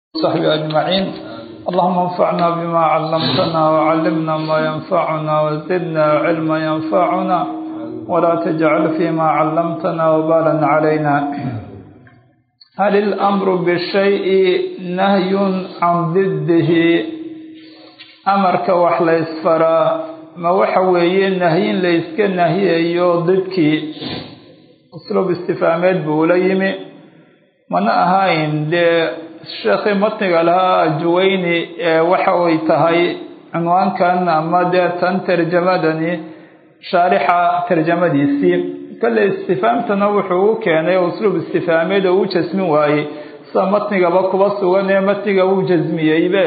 وصحبه أجمعين اللهم انفعنا بما علمتنا وعلمنا ما ينفعنا وزدنا علما ينفعنا ولا تجعل فيما علمتنا وبالا علينا هل الأمر بالشيء نهي عن ضده أمرك wax la isfaraa ma waxa weeye nahyin la iska nahiyayo didkii usluub istifhaameed buu ula yimi mana ahayn dee sheekhii matniga lahaa juwayni ee waxa ay tahay cinwaankan ama dee tan tarjamadani shaarixa tarjamadiisii kale istifhaamtana wuxuu u keenay usluub istifhaameed oo u jasmin waayey sida matnigaba kuba sugan ee matniga uu jasmiyeybe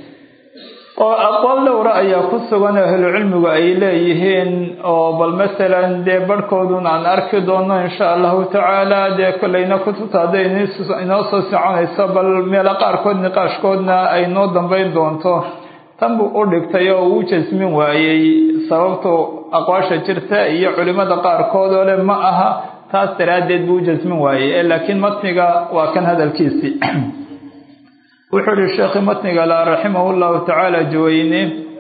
oo aqwaal dhowra ayaa ku sugan ahlucilmigu ay leeyihiin oo bal masalan dee barhkoodun aan arki doono insha allahu tacaala dee kolleyna kutubta hadday inoo soo soconayso bal meelo qaarkood niqaashkoodna ay noo dambeyn doonto tan buu u dhigtay oo uu jasmin waayey sababtu aqwaasha jirta iyo culimada qaarkood oo le ma aha taas daraaddeed buu u jasmin waayey laakiin matniga waa kan hadalkiisii wuxuu ihi sheekhi matniga la raximah llahu tacaala juwayne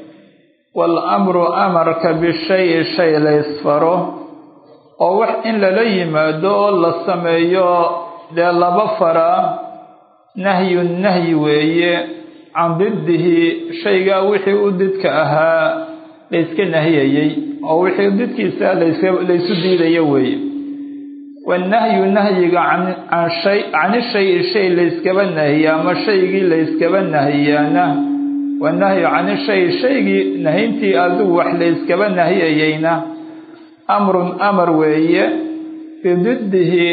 waalamru amarka bishayi shay la ysfaro oo wax in lala yimaado oo la sameeyo dee laba faraa nahyun nahyi weeye can diddihi shaygaa wixii u didka ahaa layska nahiyayey oo wixii didkiisa laysu diidayo weeye wanahyu nahyiga can shay cani shayi shay layskaba nahiya ama shaygii layskaba nahiyaana wanahyu cani shayi shaygii nahintii adigu wax layskaba nahiyayeyna amrun amar weeye bididdihi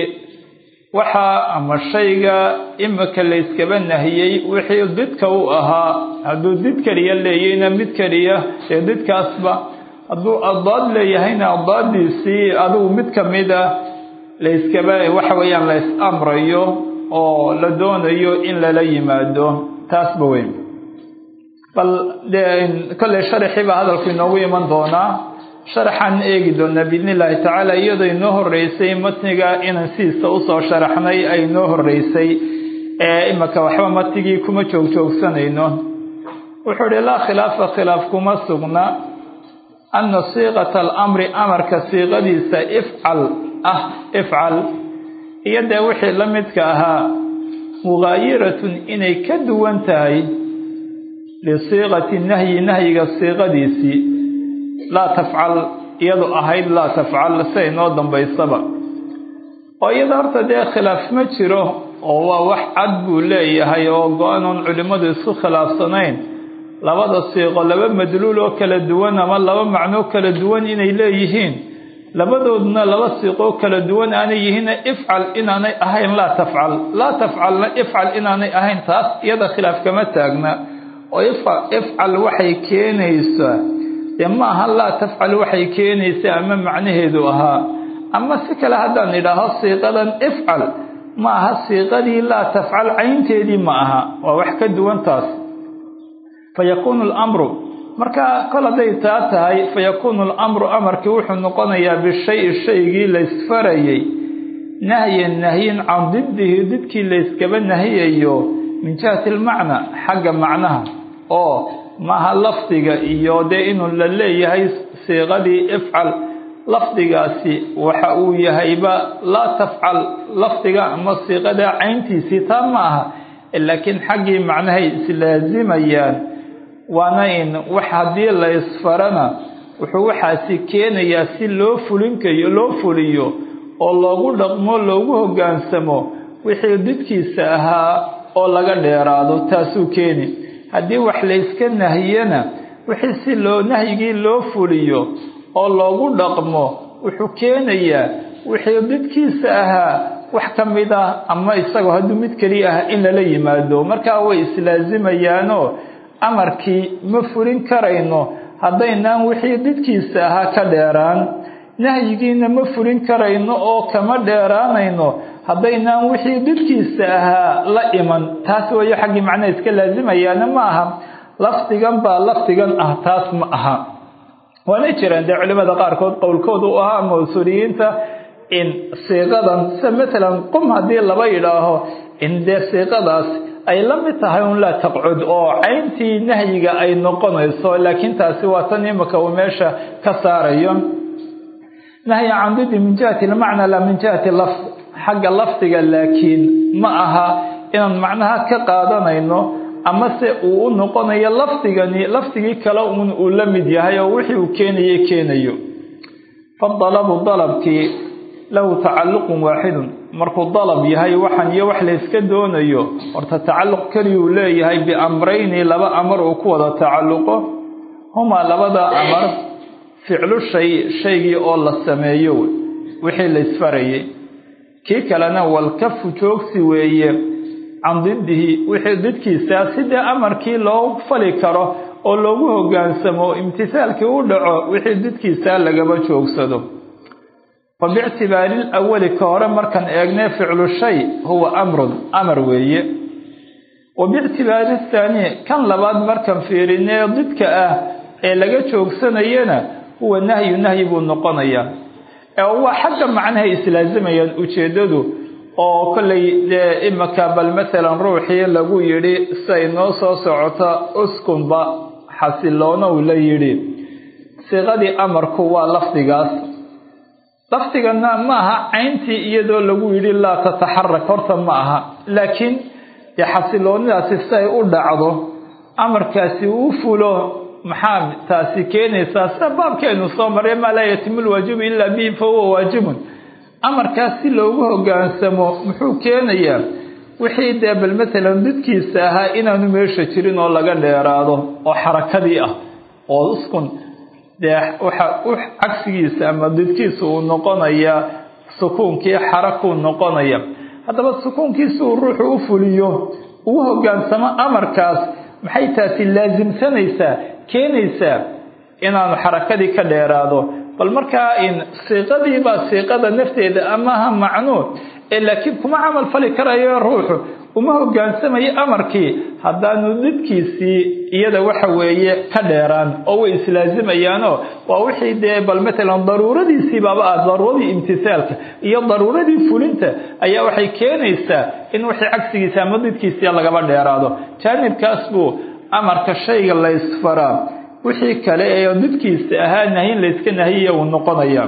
waxaa ama shayga imika layskaba nahiyey wixii didka u ahaa hadduu did keliya leeyeyna mid keliya ee didkaasba hadduu addaad leeyahayna addaadiisii adigu mid kamida layskaba waxa weeyaan la ys amrayo oo la doonayo in lala yimaado taasba weyn bal dee kolley sharaxii baa hadalku inoogu iman doonaa sharaxaan eegi doonaa biidni illaahi tacaala iyadoo inoo horeysay matniga inaan sidiisa usoo sharaxnay ay inoo horeysay ee imika waxba matnigii kuma joogjoogsanayno wuxuu ihi laa khilaafa khilaaf kuma sugna ana siiqata alamri amarka siiqadiisa ifcal ah ifcal iyo dee wixii la midka ahaa mugaayiratun inay ka duwan tahay lisiiqati nahyi nahyiga siiqadiisii laa tafcal iyadu ahayd laa tafcal siay noo dambaysaba oo iyada horta dee khilaaf ma jiro oo waa wax cad buu leeyahay oo go-anoon culimmadu isku khilaafsanayn labada siiqo laba madluul oo kala duwan ama laba macnoo kala duwan inay leeyihiin labadooduna laba siiqoo kala duwan aanay yihiinna ifcal inaanay ahayn laa tafcal laa tafcalna ifcal inaanay ahayn taas iyada khilaaf kama taagna oo ifcal waxay keenaysaa dee ma aha laa tafcal waxay keenaysaa ama macnaheedu ahaa ama si kale haddaan idhaaho siiqadan ifcal ma aha siiqadii laa tafcal caynteedii ma aha waa wax ka duwan taas fa yakuunu lamru marka kol hadday taa tahay fa yakuunu alamru amarkii wuxuu noqonayaa bishayi shaygii laysfarayey nahyan nahyin can diddihi didkii layskaba nahiyayo min jihati almacna xagga macnaha oo maaha lafdiga iyo dee inuu la leeyahay siiqadii ifcal lafdigaasi waxa uu yahayba laa tafcal lafdiga ama siiqada cayntiisii taa ma aha laakiin xaggii macnahay islaazimayaan waana in wax haddii la ysfarana wuxuu waxaasi keenayaa si loo fulinkayo loo fuliyo oo loogu dhaqmo loogu hoggaansamo wixii didkiisa ahaa oo laga dheeraado taasuu keeni haddii wax layska nahiyana wixii si loo nahyigii loo fuliyo oo loogu dhaqmo wuxuu keenayaa wixii didkiisa ahaa wax ka mid ah ama isagoo hadduu mid keliya ah in lala yimaado markaa way islaazimayaanoo amarkii ma fulin karayno haddaynaan wixii didkiisa ahaa ka dheeraan nahyigiina ma fulin karayno oo kama dheeraanayno haddaynaan wixii didkiisa ahaa la iman taas wayo xaggii macnaha iska laazimayaana ma aha lafdigan baa lafdigan ah taas ma aha waana jiraan dee culimada qaarkood qowlkooda u ahaa ama usuuliyiinta in siiqadan sida matalan qum haddii laba yidhaaho in dee siiqadaas ay la mid tahay un laa taqcud oo cayntii nahyiga ay noqonayso laakiin taasi waa tan imika uu meesha ka saarayo nahyi can didi min jihati lmacna laa min jihati lafd xagga lafdiga laakiin ma aha inaan macnaha ka qaadanayno ama se uu u noqonayo lafdigani lafdigii kale un uu la mid yahay oo wixii uu keenaye keenayo fadalabu dalabkii lahu tacalluqun waaxidun markuu dalab yahay waxan iyo wax layska doonayo horta tacalluq keliyuu leeyahay biamrayni laba amar uu ku wada tacalluqo humaa labada amar ficlu shay shaygii oo la sameeyo wixii la isfarayay kii kalena walkafu joogsi weeye can didihi wixii didkiisaa sidee amarkii loo fali karo oo loogu hogaansamo imtisaalkii u dhaco wixii didkiisaa lagaba joogsado fa biictibaari lawali ka hore markaan eegnay ficlu shay huwa amrun amar weeye wa biictibaari thaani kan labaad markaan fiirinee didka ah ee laga joogsanayana huwa nahyu nahyi buu noqonayaa ee waa xagga macnahay islaazimayaan ujeeddadu oo kollay dee imika bal masalan ruuxii lagu yidhi siay noo soo socota uskunba xasiloonow la yidhi siiqadii amarku waa lafdigaas lafdigana ma aha cayntii iyadoo lagu yidhi laa tataxarak horta ma aha laakiin dee xasiloonidaasi siay u dhacdo amarkaasi uu fulo maxaa taasi keenaysaa sida baabkeenu soo maray maa laa yatimu lwaajibu ilaa bihi fa huwa waajibun amarkaas si loogu hogaansamo muxuu keenayaa wixii dee bal matalan didkiisa ahaa inaanu meesha jirin oo laga dheeraado oo xarakadii ah oo uskun dee waxa u cagsigiisa ama didkiisa uu noqonayaa sukuunkii xarakuu noqonaya haddaba sukuunkiisa uu ruuxu u fuliyo ugu hogaansamo amarkaas maxay taasi laasimsanaysaa keenaysaa inaanu xarakadii ka dheeraado bal markaa in siiqadiibaa siiqada nafteeda amaha macnuu ee laakiin kuma camal fali karayo ruuxu uma hogaansamayo amarkii haddaanu didkiisii iyada waxa weeye ka dheeraan oo way islaasimayaanoo waa wixii dee bal matalan daruuradiisii baaba ah daruuradii imtisaalka iyo daruuradii fulinta ayaa waxay keenaysaa in wixii cagsigiisa ama didkiisii lagaba dheeraado jaanibkaas buu amarka shayga la ysfaraa wixii kale ee didkiisa ahaa nahyin layska nahiya uu noqonaya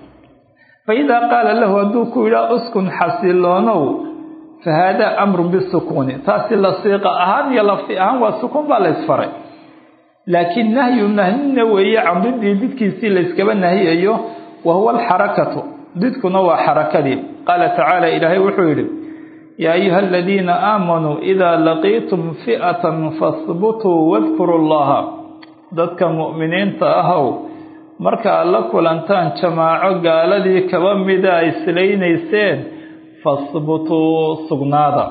fa idaa qaala lahu hadduu ku yidhaa uskun xasiloonow fa haadaa amrun bisukuuni taasi la siiqa ahaan iyo lafdi ahaan waa sukuun baa la ysfaray laakiin nahyu nahyina weeye can didii didkiisii layskaba nahiyayo wa huwa alxarakatu didkuna waa xarakadii qaala tacaala ilaahay wuxuu yidhi yaa ayuha aladiina aamanuu idaa laqiitum fi'atan fahbutuu wadkuru llaha dadka mu'miniinta ahow marka aad la kulantaan jamaaco gaaladii kaba mida ay islaynayseen fahbutuu sugnaada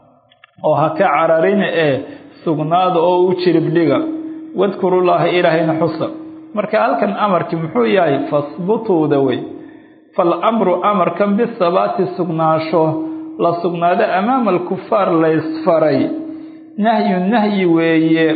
oo ha ka cararin ee sugnaada oo u jiribdhiga wadkurullaaha ilaahayna xusa marka halkan amarkii muxuu yahay fahbutuuda wey fal amru amarkan bisabaati sugnaasho la sugnaado amaama alkufaar la ysfaray nahyu nahyi weeye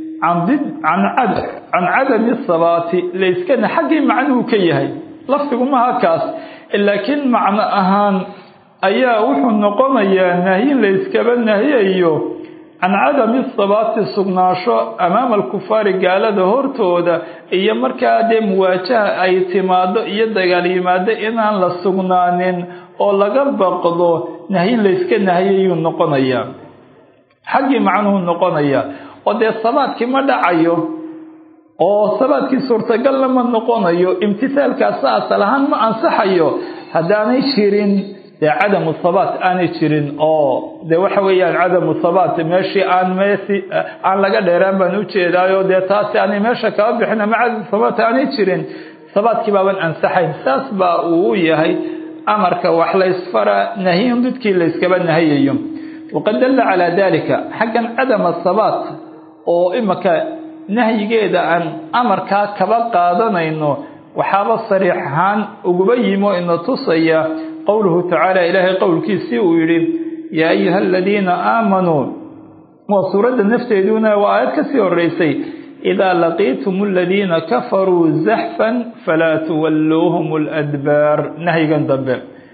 can cadami sabaati layskana xaggii macnuhu ka yahay lafdigu maha kaas laakiin macno ahaan ayaa wuxuu noqonayaa nahyin layskaba nahiyayo can cadami sabaati sugnaasho amaama alkufaari gaalada hortooda iyo markaa dee muwaajaha ay timaado iyo dagaal yimaado inaan la sugnaanin oo laga baqdo nahyin layska nahiyayuu noqonayaa xaggii macnuhu noqonayaa oo dee sabaadkii ma dhacayo oo sabaadkii suurtagalna ma noqonayo imtisaalkaasa asal ahaan ma ansaxayo haddaanay jirin dee cadamu sabaat aanay jirin oo dee waxa weeyaan cadamu sabaat meeshii aan meesi aan laga dheeraan baan ujeedaayo dee taasi aanay meesha kaba bixin ama cadamu sabaat aanay jirin sabaadkii baaban ansaxayn saas baa uu u yahay amarka wax laysfara nahyin didkii layskaba nahiyayo waqad dalla calaa dalika xaggan cadama sabaat oo imika nahyigeeda aan amarkaa kaba qaadanayno waxaaba sariix ahaan uguba yimo ina tusaya qowluhu tacaala ilaahay qowlkiisii uu yidhi yaa ayuha aladiina aamanuu waa suuradda nafteeduna waa aayad kasii horeysay idaa laqiitum aladiina kafaruu zaxfan falaa tuwalluuhum ladbaar nahyigan dambe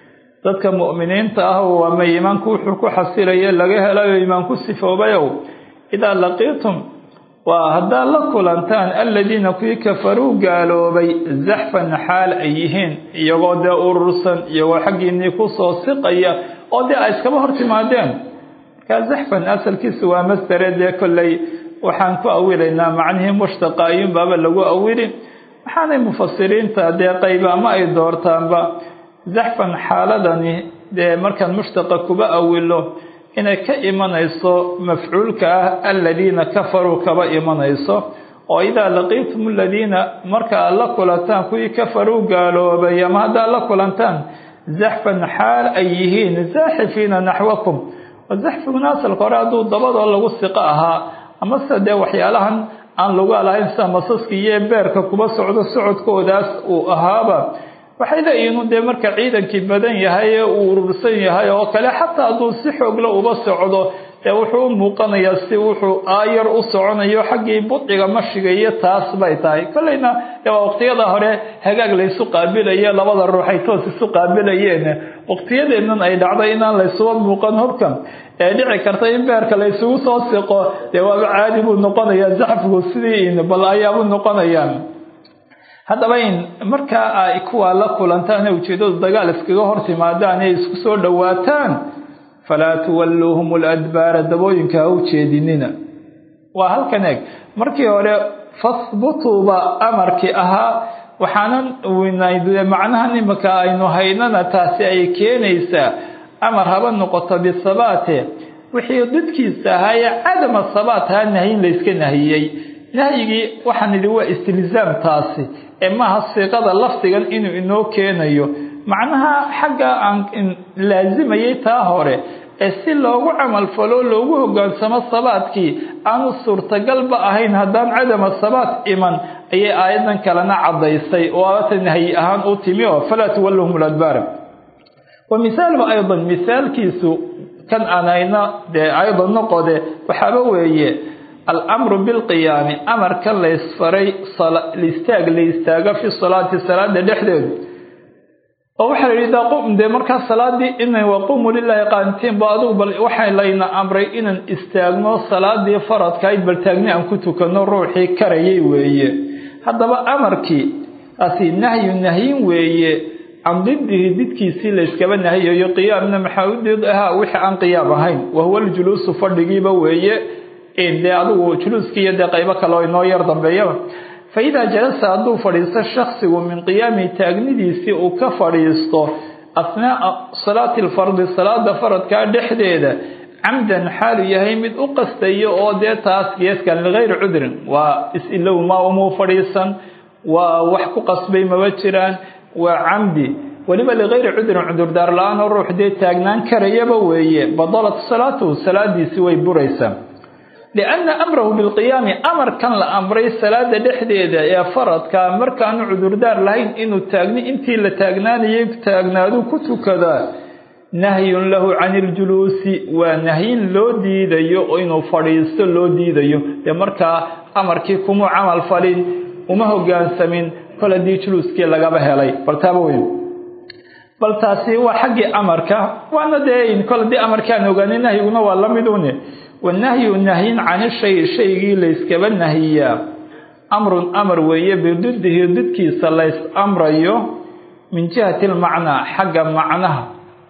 dadka mu'miniinta ah ama iimaanku wuxuu ku xasilaye laga helayo iimaan ku sifoobayow idaa laqiitum waa haddaad la kulantaan aladiina kuwii kafaruu gaaloobay zaxfan xaal ay yihiin iyagoo dee urursan iyagoo xaggiinnii kusoo siqaya oo dee ay iskaba hor timaadeen markaa zaxfan asalkiisu waa masdare dee kolley waxaan ku awilaynaa macnihii mushtaqa ayuunbaaba lagu awili waxaanay mufasiriinta dee qayba ama ay doortaanba zaxfan xaaladani dee markaan mushtaqa kuba awilo inay ka imanayso mafcuulka ah aladiina kafaruu kaba imanayso oo idaa laqiitum aladiina marka aad la kulantaan kuwii kafaruu gaaloobay ama haddaad la kulantaan zaxfan xaal ay yihiin zaaxifiina naxwakum zaxfiguna asalka hore hadduu dabadoo lagu siqo ahaa amase dee waxyaalahan aan lagu lahayn sida masaska iyo beerka kuba socdo socodkoodaas uu ahaaba waxay leeyihiin dee marka ciidankii badan yahay ee uu urursan yahay oo kale xataa hadduu si xoogla uba socdo dee wuxuu u muuqanayaa si wuxuu aayar u soconayo xaggii budciga mashiga iyo taas bay tahay kolleyna dee waa waqtiyada hore hagaag laysu qaabilaye labada ruux ay toos isu qaabilayeen waqtiyadeennan ay dhacday inaan laysuba muuqan hubkan ee dhici karta in beerka laysugu soo siqo dee waaba caadi buu noqonayaa zaxfigu sidii bal ayaabuu noqonayaan haddaba in markaa ay kuwaa la kulantaan ee ujeeddadu dagaal iskaga hor timaadaan ee isku soo dhowaataan falaa tuwalluuhum aladbaara dabooyinka ha u jeedinina waa halkan eeg markii hore fahbutuuba amarkii ahaa waxaanan macnahan imika aynu haynana taasi ay keenaysaa amar haba noqoto bisabaate wixii didkiisa ahaayee cadama sabaat haa nahyin layska nahiyey nahyigii waxaan idhi waa istilzaam taasi ee maaha siiqada lafdigan inuu inoo keenayo macnaha xagga aan laazimayay taa hore ee si loogu camalfalo loogu hogaansamo sabaadkii aanu suurtagalba ahayn haddaan cadama sabaat iman ayay aayadan kalena caddaysay oo aata nahyi ahaan u timi oo falaa tuwallahum ladbaara wa misaaluhu aydan misaalkiisu kan aanayna dee aydan noqode waxaaba weeye alamru bilqiyaami amarka laysfaray listaag la istaago fi salaati salaada dhexdeedu oo waxaa la yidhi dee markaa salaadii ina waqumu lilaahi qaanitiin ba adugu bal waxaa layna amray inaan istaagno salaadii faradkahayd bal taagni aan ku tukano ruuxii karayay weeye haddaba amarkii taasi nahyu nahyin weeye can didihi didkiisii layskaba nahiyayo qiyaamna maxaa u did ahaa wixii aan qiyaam ahayn wahuwa ljuluusu fadhigiiba weeye dee adigu juluuskiiyo dee qaybo kale oo inoo yar dambeeyaba fa idaa jalasa hadduu fadhiisto shaksigu min qiyaami taagnidiisii uu ka fadhiisto asnaaa salaati alfardi salaada faradkaa dhexdeeda camdan xaalu yahay mid u qastayo oo dee taas geeskan ligayri cudrin waa is-ilow ma umuu fadhiisan waa wax ku qasbay maba jiraan waa camdi weliba ligayri cudrin cudurdaar la-aan oo ruux dee taagnaan karayaba weeye badalat salaatuhu salaadiisii way buraysaa lianna amrahu bilqiyaami amarkan la amray salaada dhexdeeda ee faradka markaanu cudurdaar lahayn inuu taagni intii la taagnaanayay taagnaadu ku tukadaa nahyun lahu can iljuluusi waa nahyin loo diidayo oo inuu fadhiisto loo diidayo dee markaa amarkii kumuu camal falin uma hogaansamin kol haddii juluuskii lagaba helay bal taaba weyn bal taasi waa xaggii amarka waana dee kol haddii amarkii aan ogaanay nahyiguna waa la midune wanahyu nahyin cani shay shaygii layskaba nahiyaa amrun amar weeye bididihi didkiisa lays amrayo min jihati lmacnaa xagga macnaha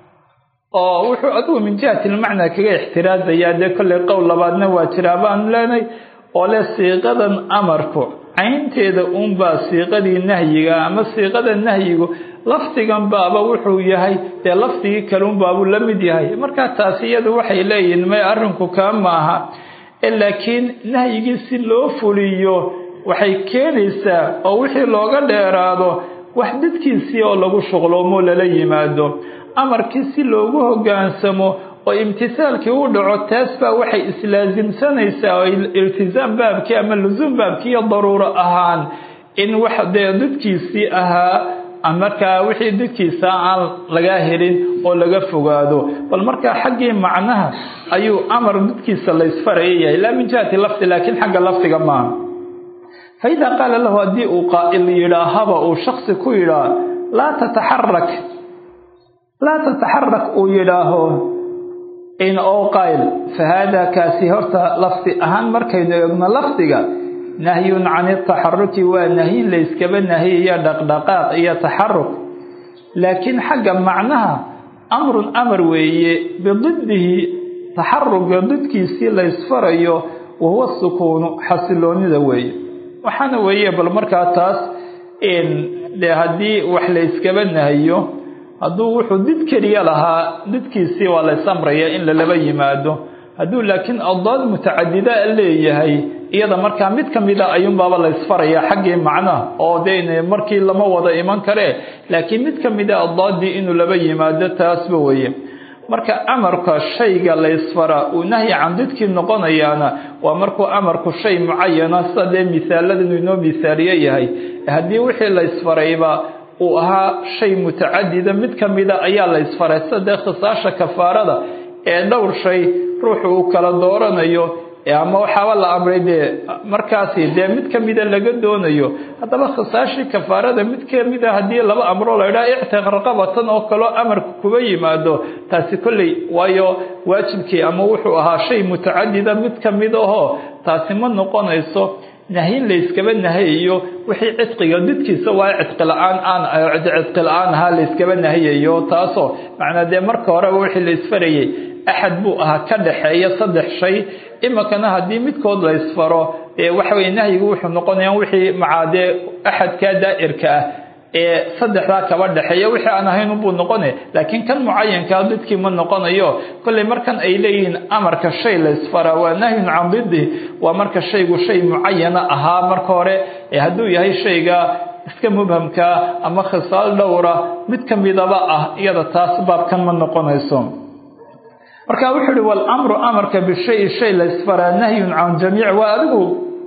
oo wuxuu adigu min jihati lmacnaa kaga ixtiraasayaa dee kollay qowl labaadna waa jiraa baanu leenay oo leh siiqadan amarku caynteeda uunbaa siiqadii nahyiga ama siiqada nahyigu lafdigan baaba wuxuu yahay dee lafdigii kaluunbaabuu la mid yahay markaa taasi iyadu waxay leeyihiin may arrinku kaa maaha laakiin nahyigii si loo fuliyo waxay keenaysaa oo wixii looga dheeraado wax didkiisii oo lagu shuqloomo lala yimaado amarkii si loogu hogaansamo oo imtisaalkii u dhaco taas baa waxay islaasimsanaysaa oo iltisaam baabkii ama lusuum baabkii iyo daruuro ahaan in wax dee didkiisii ahaa markaa wixii didkiisa aan laga helin oo laga fogaado bal markaa xaggii macnaha ayuu amar didkiisa laysfaraya yahay laa min jihati lafdi laakiin xagga lafdiga maaha fa idaa qaala lahu haddii uu qaa'il yidhaahaba uu shaksi ku yidhaa laa tataxarak laa tataxarak uu yidhaaho in oo qayl fa haadaa kaasi horta lafdi ahaan markaynu eegno lafdiga nahyun can itaxaruki waa nahyin layskaba nahiyayo dhaqdhaqaaq iyo taxaruk laakiin xagga macnaha amrun amar weeye bididdihi taxaruga didkiisii laysfarayo wahuwa sukuunu xasiloonida weeye waxaana weeye bal markaa taas dee haddii wax layskaba nahiyo hadduu wuxuu did keliya lahaa didkiisii waa lays amraya in lalaba yimaado hadduu laakiin addaad mutacadida leeyahay iyada markaa mid ka mida ayuunbaaba laysfaraya xaggii macnaha oo dee markii lama wada iman karee laakiin mid ka mida addaadii inuu laba yimaado taasba weeye marka amarka shayga laysfara uu nahyi can didkii noqonayaana waa markuu amarku shay mucayana sida dee misaaladanu inoo misaaliye yahay haddii wixii laysfarayba uu ahaa shay mutacadida mid ka mida ayaa laysfaray sida dee khisaasha kafaarada ee dhowr shay ruuxu uu kala dooranayo ama waxaaba la amray dee markaasi dee mid ka mida laga doonayo haddaba khisaashii kafaarada mid ka mida haddii laba amroo la idhaha ictiq raqabatan oo kaloo amarka kuba yimaado taasi kolley waayo waajibkii ama wuxuu ahaa shay mutacadida mid ka mid ahoo taasi ma noqonayso nahyin layskaba nahayayo wixii cidqiga didkiisa waa cidqi la-aan aan cidqi la-aan ahaa layskaba nahayayo taasoo macnaa dee marka horeba wixii laysfarayay axad buu ahaa ka dhaxeeya saddex shay iminkana haddii midkood laysfaro ee waxa weye nahyigu wuxuu noqonaya wixii macaadee axadkaa daa'irka ah ee saddexdaa kaba dhexeeya wixii aan ahayn unbuu noqone laakiin kan mucayankaa didkii ma noqonayo kolley markan ay leeyihiin amarka shay laysfaraa waa nahyun can didih waa marka shaygu shay mucayana ahaa marka hore ee hadduu yahay shayga iska mubhamkaa ama khisaal dhowra mid ka midaba ah iyada taas baabkan ma noqonayso marka wuxuu uhi walamru amarka bishayi shay laysfaraa nahyun can jamiic waa adigu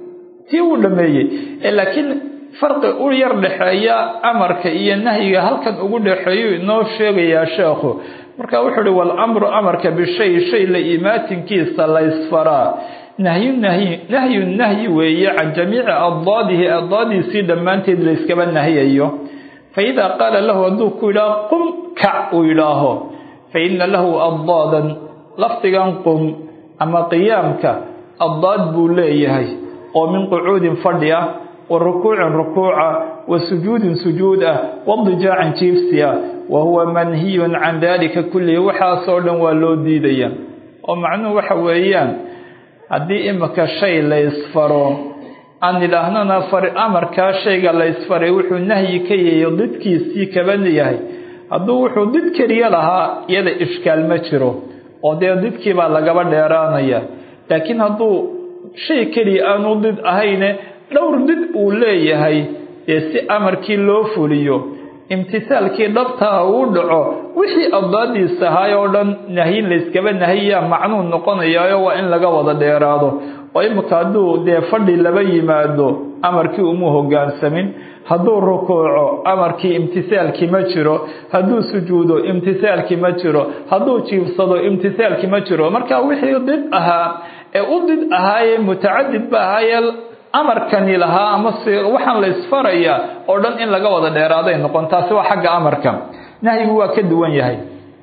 tii uu dhameeyey laakiin farqi u yar dhexeeya amarka iyo nahyiga halkan ugu dhexeeyu inoo sheegayaa sheekhu marka wuxuu uhi walamru amarka bishayi shay la imaatinkiisa laysfaraa nahyu nahyi nahyu nahyi weeye can jamiici addaadihi addaadiisii dhammaanteed layskaba nahiyayo fa idaa qaala lahu hadduu ku yidhaaho qum kac uu yidhaaho fa ina lahu addaadan lafdigan qum ama qiyaamka addaad buu leeyahay oo min qucuudin fadhi ah wa rukuucin rukuuca wa sujuudin sujuud ah wadijaacin jiifsi ah wa huwa manhiyun can daalika kullihi waxaasoo dhan waa loo diidaya oo macnuhu waxa weeyaan haddii imika shay laysfaro aan idhaahnana amarkaa shayga laysfaray wuxuu nahyi ka yayo didkiisii kaba yahay hadduu wuxuu did keliya lahaa iyada ishkaal ma jiro oo dee didkii baa lagaba dheeraanaya laakiin hadduu shay keliya aanu did ahayne dhowr did uu leeyahay dee si amarkii loo fuliyo imtisaalkii dhabtaa uu dhaco wixii addaadiisa ahaay oo dhan nahyin layskaba nahiyaa macnuu noqonayaayo waa in laga wada dheeraado oo imika hadduu dee fadhi laba yimaado amarkii uma hogaansamin hadduu rukuuco amarkii imtisaalkii ma jiro hadduu sujuudo imtisaalkii ma jiro hadduu jiifsado imtisaalkii ma jiro marka wixii did ahaa ee u did ahaayee mutacadid ba ahaayee amarkani lahaa ama si waxaan la isfarayaa oo dhan in laga wada dheeraaday noqon taasi waa xagga amarka nahyigu waa ka duwan yahay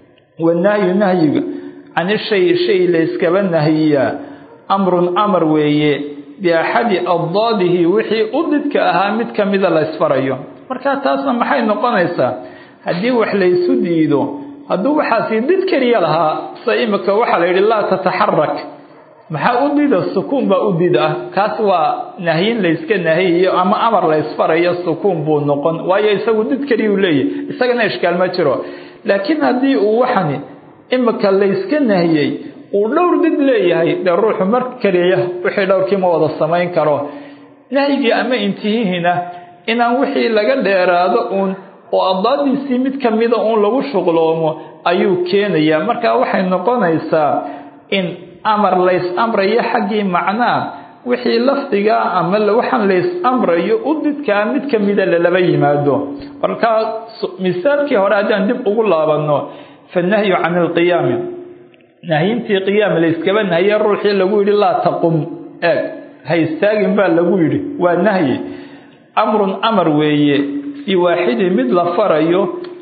wanahyu nahyiga can shay shay layskaba nahiyaa amrun amar weeye biaxadi addaadihi wixii u didka ahaa mid ka mida la ysfarayo marka taasna maxay noqonaysaa haddii wax laysu diido hadduu waxaasi did keliya lahaa sida imika waxaa la yidhi laa tataxarak maxaa u dida sukuun baa u did ah kaas waa nahyin layska nahiyayo ama amar laysfarayo sukuun buu noqon waayo isagu did keliya uu leeyahy isagana ishkaal ma jiro laakiin haddii uu waxani imika layska nahiyey uu dhowr did leeyahay dee ruuxu mar keliya wixii dhowrkii ma wada samayn karo nahyigii ama intihihiina inaan wixii laga dheeraado uun oo addaadiisii mid ka mida uun lagu shuqloomo ayuu keenayaa marka waxay noqonaysaa in amar lays amrayo xaggii macnaa wixii lafdigaa ama waxaan lays amrayo u didkaa mid ka mida lalaba yimaado markaa misaalkii hore haddaan dib ugu laabanno fanahyu can ilqiyaami nahyintii qiyaam layskaba nahiye ruuxii lagu yidhi laa taqum eeg ha istaagin baa lagu yidhi waa nahyi amrun amar weeye fii waaxidin mid la farayo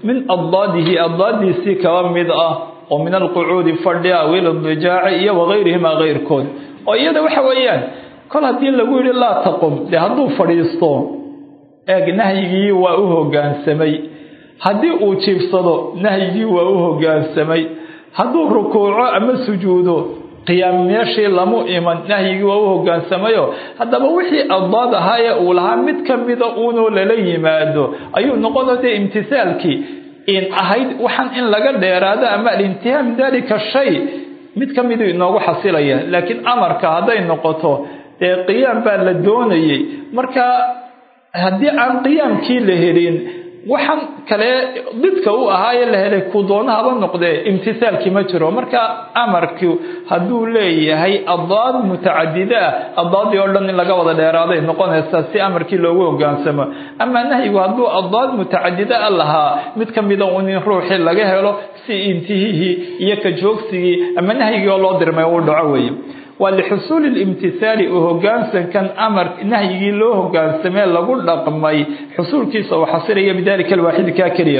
min addaadihi addaadiisii kaba mid ah oo min alqucuudi fadhi aw ilidijaaci iyo wagayrihima keyrkood oo iyada waxa weeyaan kol haddii lagu yidhi laa taqum dee hadduu fadhiisto eeg nahyigii waa u hoggaansamay haddii uu jiibsado nahyigii waa u hoggaansamay hadduu rukuuco ama sujuudo qiyaam meeshii lamu iman nahyigii waa u hogaansamayo haddaba wixii addaad ahaa ee uu lahaa mid ka mida uunoo lala yimaado ayuu noqona dee imtisaalkii in ahayd waxaan in laga dheeraado ama alintihaa min dalika shay mid ka miduu inoogu xasilaya laakiin amarka hadday noqoto dee qiyaam baa la doonayay marka haddii aan qiyaamkii la helin waxaan kale didka u ahaaye la helay ku doonahaba noqdee imtisaalkii ma jiro marka amarku hadduu leeyahay addaad mutacadida ah addaadii oo dhan in laga wada dheeraaday noqonaysaa si amarkii loogu hogaansamo amaa nahyigu hadduu addaad mutacadida a lahaa mid ka mida un in ruuxii laga helo si intihihii iyo ka joogsigii ama nahyigii oo loo dirmay uu dhaco weeye waa lixusuuli limtihaali u hogaansankan amar nahyigii loo hogaansamee lagu dhaqmay xusuulkiisa uu xasilaya bidalika alwaaxidi kaa keliya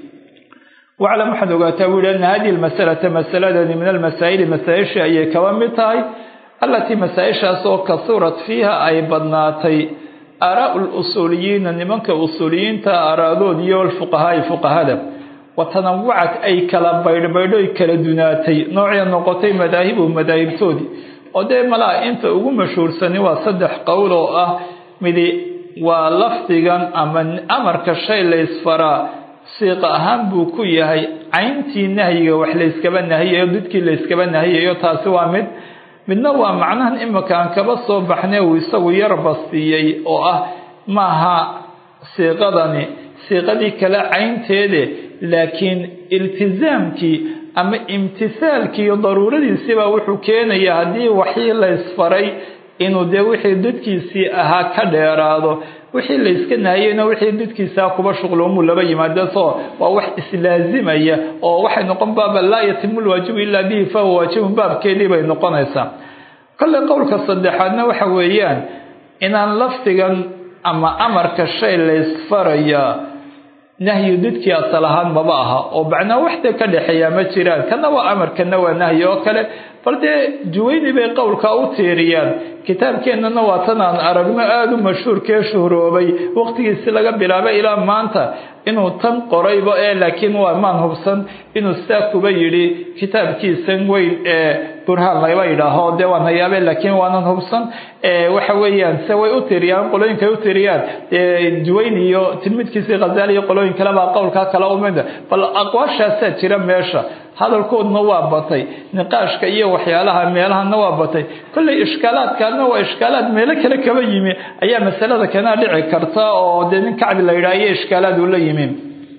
waclam waxaad ogaataa buu yihi ana hadihi lmasalata masaladani min almasaa'ili masaa-ishii ayay kaba mid tahay allatii masaa-ishaas oo kasurat fiiha ay badnaatay aaraau lusuuliyiina nimanka usuuliyiinta aaraadood iyo alfuqahaai fuqahada watanawucat ay kala baydhbaydhoy kala dunaatay noocay noqotay madaahibu madaahibtoodii oo dee malaa inta ugu mashhuursani waa saddex qowl oo ah midi waa lafdigan ama amarka shay laysfaraa siiqa ahaan buu ku yahay cayntii nahyiga wax layskaba nahiyayo didkii layskaba nahiyayo taasi waa mid midna waa macnahan imika aan kaba soo baxnay uu isagu yar bastiiyey oo ah maaha siiqadani siiqadii kale caynteede laakiin iltisaamkii ama imtisaalkii daruuradiisiibaa wuxuu keenayaa haddii waxii laysfaray inuu dee wixii dadkiisii ahaa ka dheeraado wixii layska nahayeyna wixii dadkiisaa kuba shuqloomuu laba yimaado soo waa wax islaazimaya oo waxay noqon baaba laa yatimu lwaajibu ilaa bihi fahuwa waajibun baabkeedii bay noqonaysaa kolley qowlka saddexaadna waxa weeyaan inaan lafdigan ama amarka shay laysfarayaa nahyi didkii asal ahaan maba aha oo macnaa waxda ka dhexeeyaa ma jiraan kana waa amar kana waa nahyi oo kale bal dee juwayni bay qowlkaa u tiiriyaan kitaabkeennana waa tan aan aragno aada u mashhuurkee shuhroobay waqtigiisi laga bilaabay ilaa maanta inuu tan qorayba ee laakiin waa maan hubsan inuu sidaa kuba yidhi kitaabkiisan weyn ee burhaan laba yidhaaho dee waan hayaabe laakiin waanan hubsan waxa weeyaan se way u tiriyaan qolooyinkay u tiriyaan juwayn iyo tilmidkiisii khazaali iyo qolooyin kale baa qowlkaa kala umida bal aqwaashaasaa jira meesha hadalkoodna waa batay niqaashka iyo waxyaalaha meelahana waa batay kolley ishkaalaadkaadna waa ishkaalaad meelo kale kaba yimi ayaa masalada kanaa dhici karta oo dee nin kacbi la yidhaha iyo ishkaalaad uu la yimi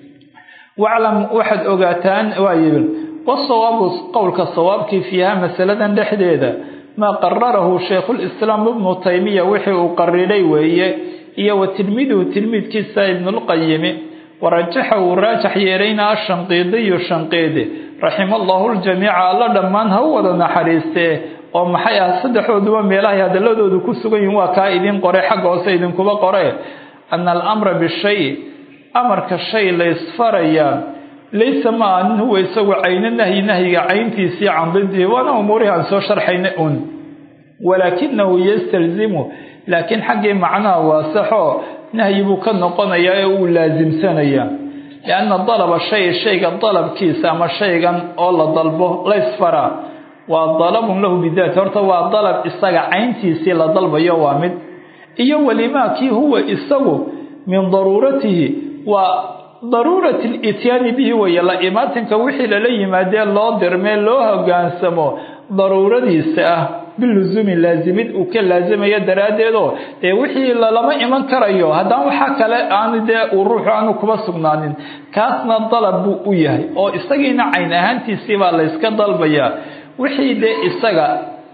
waclam waxaad ogaataan waa yidhi wasawaabu qowlka sawaabkii fiiha masaladan dhexdeeda maa qararahu shaykhulislaam ibnu taymiya wixii uu qariray weeye iyo wa tilmiiduhu tilmiidkiisa ibnulqayimi warajaxa uu raajax yeelayna ashanqiidiyu shanqiidi raxima allahu ljamiica alla dhammaan ha u wada naxariistee oo maxay ah saddexdooduba meelahay hadaladoodu ku sugan yihin waa kaa idin qore xagga hoose idinkuba qore ana alamra bishay amarka shay laysfarayaa laysa ma anin huwa isagu cayno nahyi nahyiga cayntiisii can didihi waana umuurihii aan soo sharxayna un walaakinahu yastalzimu laakiin xaggii macnaha waasaxo nahyi buu ka noqonayaa ee uu laasimsanayaa lianna dalaba shay shayga dalabkiisa ama shaygan oo la dalbo laysfaraa waa dalabun lahu bidaati horta waa dalab isaga cayntiisii la dalbayo waa mid iyo welimaa kii huwa isagu min daruuratihi waa daruurati lityaani bihi weeye la imaatinka wixii lala yimaadee loo dirmee loo hogaansamo daruuradiisa ah bilusuumi laasimid uu ka laasimayo daraaddeedoo dee wixii lalama iman karayo haddaan waxaa kale aan dee uu ruuxu aanu kuba sugnaanin kaasna dalab buu u yahay oo isagiina cayn ahaantiisii baa layska dalbayaa wixii dee isaga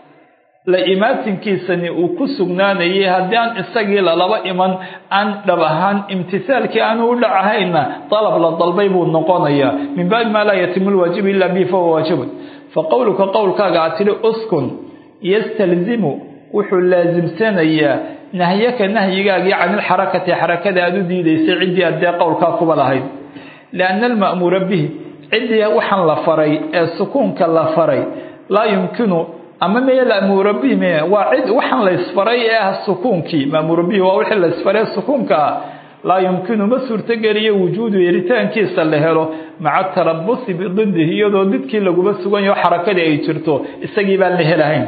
la imaatinkiisani uu ku sugnaanayay haddii aan isagii lalaba iman aan dhab ahaan imtisaalkii aanu u dhacahayna dalab la dalbay buu noqonayaa min baabi maa laa yatimu lwaajibu ilaa bihi fahuwa waajibun fa qowluka qowlkaaga aad tidhi uskun yastalzimu wuxuu laasimsanayaa nahyaka nahyigaagii can ilxarakati xarakada aada u diidaysay ciddii addee qowlkaa kuba lahayd lianna alma'muura bihi ciddii waxaan la faray ee sukuunka la faray laa yumkinu ama meye la'muura bihi me waa cid waxaan la isfaray ee ah sukuunkii ma'muura bihi waa wixii la isfaray sukuunka ah laa yumkinu ma suurtogeliyo wujuudu yeritaankiisa la helo maca tarabusi bididihi iyadoo didkii laguma sugan yaho xarakadii ay jirto isagii baan la helahayn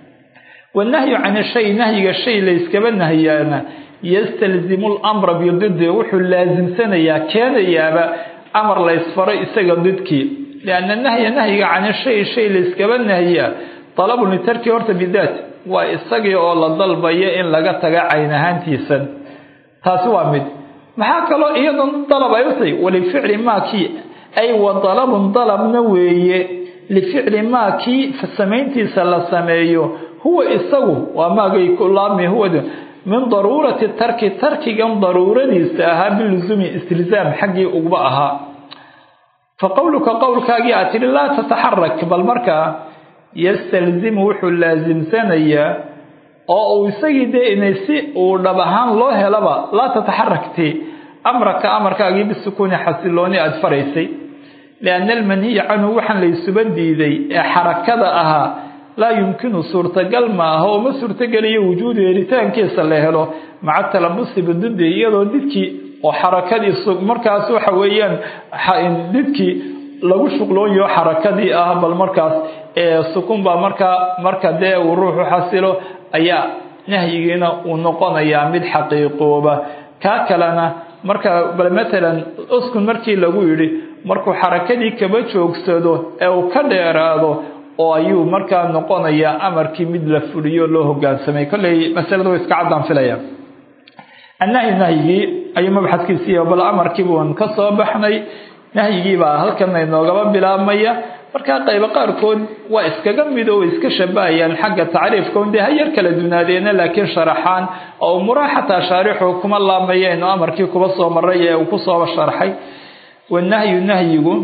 wanahyu can shay nahyiga shay layskaba nahyaana yastalzimu lamra bididi wuxuu laasimsanayaa keenayaaba amar la ysfaray isaga didkii lianna nahya nahyiga can shay shay layskaba nahyaa dalabun litarki horta bidaat waa isagii oo la dalbayo in laga taga cayn ahaantiisan taasi waa mid maxaa kaloo iyadoon dalab ay u tahay walificli maakii ay wa dalabun dalabna weeye lificli maakii samayntiisa la sameeyo huwa isagu waa maagay kulaami huwa min daruurati tarki tarkigan daruuradiisa ahaa bilusuumi istilzaam xaggii ugba ahaa fa qowluka qowlkaagii aad tidhi laa tataxarak bal markaa yastalzimu wuxuu laasimsanayaa oo uu isagii dee inay si uu dhab ahaan loo helaba laa tataxarakti amraka amarkaagii bisukuuni xasilooni aada faraysay lianna almanhiya canhu waxaan laysuba diiday ee xarakada ahaa laa yumkinu suurtagal ma aha oo ma suurtogeliyo wujuudu helitaankiisa la helo maca talabusi bididi iyadoo didkii oo xarakadii markaas waxa weeyaan didkii lagu shuqloonyaho xarakadii ah bal markaas ee sukun baa markaa marka dee uu ruuxu xasilo ayaa nahyigiina uu noqonayaa mid xaqiiqooba kaa kalena marka bal matalan uskun markii lagu yidhi markuu xarakadii kaba joogsado ee uu ka dheeraado oo ayuu markaa noqonayaa amarkii mid la fuliyo loo hogaansamay kolley masalada way iska caddaan filaya annahyi nahyigii ayuu mabxadkiisiiy bal amarkii buun ka soo baxnay nahyigii baa halkan inoogaba bilaabmaya markaa qaybo qaarkood waa iskaga mid oo iska shabahayaan xagga tacriifka un dee ha yar kala dunaadeena laakiin sharaxaan oo umuraha xataa shaarixu kuma laamayeen oo amarkii kuba soo maray ee uu kusoo sharxay wanahyu nahyigu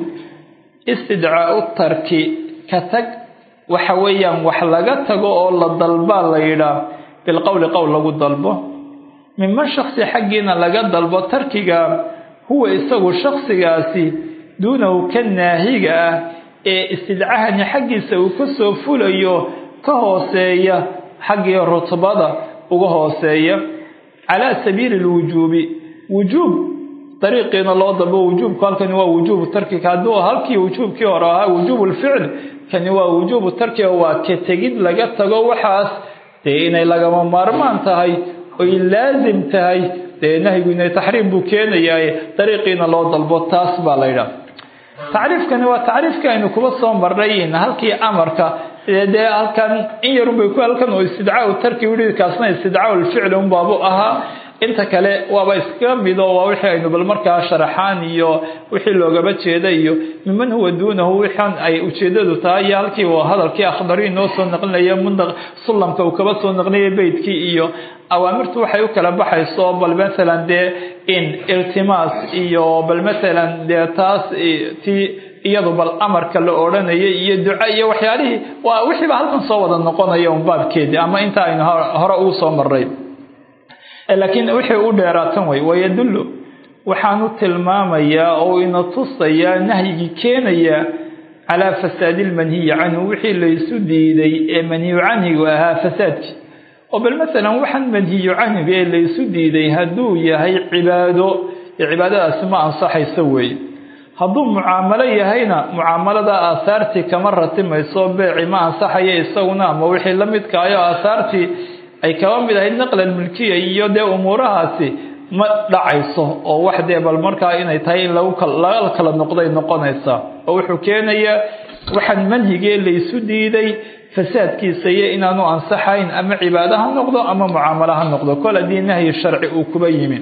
istidcaau tarki ka tag waxa weeyaan wax laga tago oo la dalbaa la yidhaah bilqowli qowl lagu dalbo minman shaksi xaggiina laga dalbo tarkiga huwa isagu shaksigaasi duunahu ka naahiga ah ee istidcahani xaggiisa uu ka soo fulayo ka hooseeya xaggii rutbada uga hooseeya calaa sabiili lwujuubi wujuub dariiqiina loo dalbo wujuubku halkani waa wujuubu tarkiga hadduu halkii wujuubkii hore ahaa wujuubu lficl kani waa wujuubu tarkiga waa ka tegid laga tago waxaas dee inay lagama maarmaan tahay oy laasim tahay dee nahyigu inay taxriim buu keenayaa dariiqiina loo dalbo taas baa la yidhaha tacriifkani waa tacriifkii aynu kuba soo marnay halkii amarka dee halkan in yarunbay ku halkan oo istidcaau tarki wii kaasna istidcaau lficli unbaabu ahaa inta kale waaba iskaga mido waa wixii aynu bal markaa sharaxaan iyo wixii loogaba jeeda iyo miman huwa duunahu wixan ay ujeedadu tahay iyo halkii uu hadalkii akhdari inoo soo naqlinaya mundaq sullamka uu kaba soo naqlinaya beydkii iyo awaamirtu waxay u kala baxayso bal masalan dee in iltimaas iyo bal masalan dee taas ti iyadu bal amarka la odhanayay iyo duca iyo waxyaalihii waa wixiiba halkan soo wada noqonaya un baabkeedii ama inta aynu hore ugu soo maray laakiin wixii u dheeraatan way wayadullu waxaanu tilmaamayaa oo ina tusayaa nahyigii keenaya calaa fasaadi lmanhiyi canhu wixii laysu diiday ee manhiyu canhigu ahaa fasaadkii oo bal masalan waxaan manhiyu canhiga ee laysu diiday hadduu yahay cibaado cibaadadaasi ma ansaxayso weeye hadduu mucaamalo yahayna mucaamalada aahaartii kama ratimayso beeci ma ansaxaya isaguna ama wixii la midkaayo aahaartii ay kaba mid ahayd naqlan milkiya iyo dee umuurahaasi ma dhacayso oo wax dee bal markaa inay tahay in laga kala noqday noqonaysaa oo wuxuu keenayaa waxaan manhigee laysu diiday fasaadkiisa iyo inaanu ansaxayn ama cibaado ha noqdo ama mucaamalo ha noqdo kol haddii nahyi sharci uu kuba yimi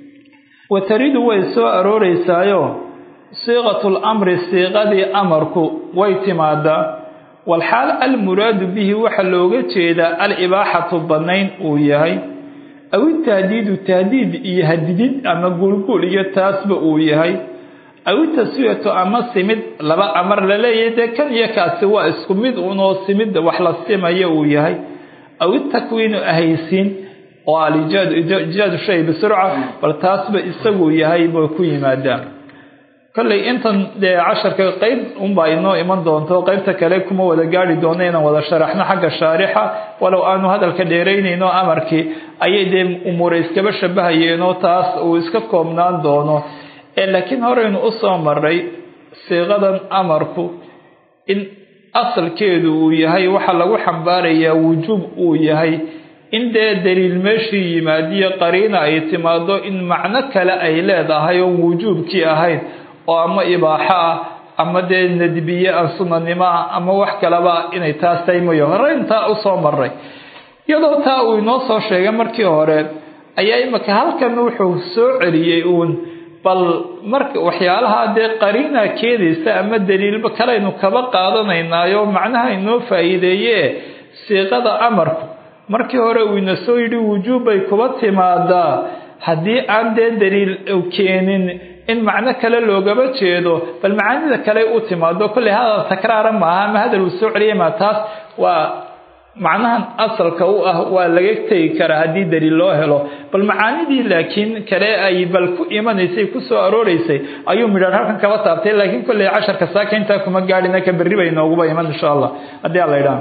wataridu way soo arooreysaayo siiqatu lamri siiqadii amarku way timaadaa walxaal almuraadu bihi waxaa looga jeedaa alibaaxatu bannayn uu yahay aw itahdiidu tahdiid iyo hadidid ama guulguul iyo taasba uu yahay aw itaswiyatu ama simid laba amar la leeyahay dee kan iyo kaasi waa isku mid unoo simid wax la simayo uu yahay aw itakwiinu ahaysiin oo alijaadu shay bisurca bal taasba isaguu yahay bay ku yimaadaan kolley intan dee casharka qeyb unbaa inoo iman doonto qeybta kale kuma wada gaari doono inaan wada sharaxno xagga shaarixa walow aanu hadalka dheeraynayno amarkii ayay dee umuure iskaba shabahayeenoo taas uu iska koobnaan doono laakiin horeynu usoo maray siiqadan amarku in asalkeedu uu yahay waxa lagu xambaarayaa wujuub uu yahay in dee daliil meeshii yimaadiyo qariina ay timaado in macno kale ay leedahay oon wujuubkii ahayn oo ama ibaaxo ah ama dee nadbiye aan sunanimo ah ama wax kaleba inay taas tahay mooye horeyntaa usoo maray iyadoo taa uu inoo soo sheegay markii hore ayaa imika halkan wuxuu soo celiyey uun bal marka waxyaalaha dee qariina keenaysa ama daliilba kalaynu kaba qaadanaynaayo macnaha inoo faa'iideeye siiqada amarku markii hore uu ina soo yidhi wujuub bay kuba timaadaa haddii aan dee daliil keenin in macno kale loogaba jeedo bal macaanida kale u timaado kolley hadal takraara maaha ama hadal uu soo celiyay maa taas waa macnahan asalka u ah waa laga tegi karaa haddii daliil loo helo bal macaanidii laakiin kale ay bal ku imanaysay ku soo arooreysay ayuu midhaan halkan kaba taabtay laakiin kolley casharka saaka intaa kuma gaadhina ka berri bay nooguba iman insha allah haddii alla idhaha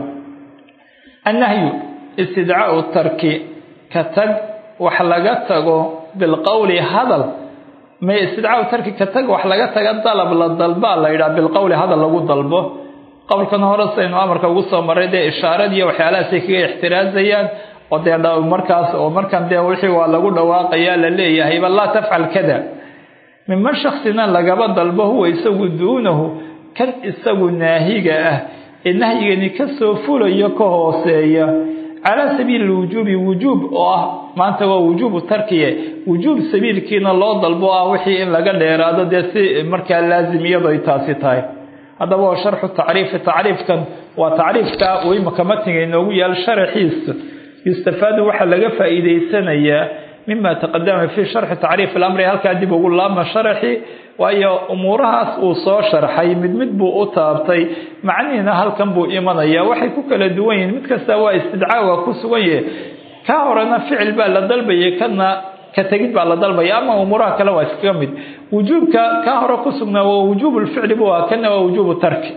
annahyu istidcaau tarki ka tag wax laga tago bilqowli hadal may istidcaau tarki ka tag wax laga taga dalab la dalbaa la yidhaha bilqowli hadal lagu dalbo qowlkan hore saynu amarka ugu soo maray dee ishaaradiiyo waxyaalahaasay kaga ixtiraazayaan oo dee markaas oo markan dee wixii waa lagu dhawaaqayaa la leeyahayba laa tafcal kada minman shaksina lagaba dalbo huwa isagu duunahu kan isagu naahiga ah ee nahyigani kasoo fulayo ka hooseeya calaa sabiili lwujuubi wujuub oo ah maanta waa wujuubu tarkiye wujuub sabiilkiina loo dalbo ah wixii in laga dheeraado dee si markaa laazim iyado ay taasi tahay haddaba waa sharxu tacriifi tacriifkan waa tacriifka uu imaka matniga inoogu yaal sharaxiisa yustafaadu waxaa laga faa'iideysanayaa mima taqadama fii sharxi tacriif alamri halkaa dib ugu laabma sharaxi waayo umuurahaas uu soo sharxay mid mid buu u taabtay macnihiina halkan buu imanaya waxay ku kala duwan yihiin mid kasta waa istidcaaga ku sugan yahe ka horena ficil baa la dalbayay kana ka tegid baa la dalbaya ama umuuraha kale waa iskaga mid wujuubka ka hore ku sugnaa waa wujuub lficli bu ah kana waa wujuubu tarki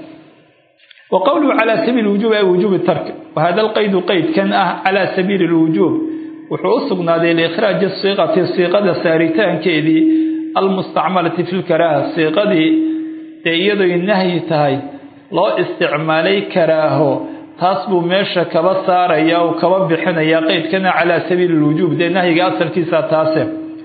wa qowluhu calaa sabiili wujuub ay wujuubi tarki wahada alqaydu qeydkan ah calaa sabiili lwujuub wuxuu u sugnaaday liikhraaji siiqati siiqada saaritaankeedii almustacmalati fi lkaraaha siiqadii dee iyadoy nahyi tahay loo isticmaalay karaaho taas buu meesha kaba saaraya uu kaba bixinaya qeydkana calaa sabiili lwujuub dee nahyiga asalkiisa taase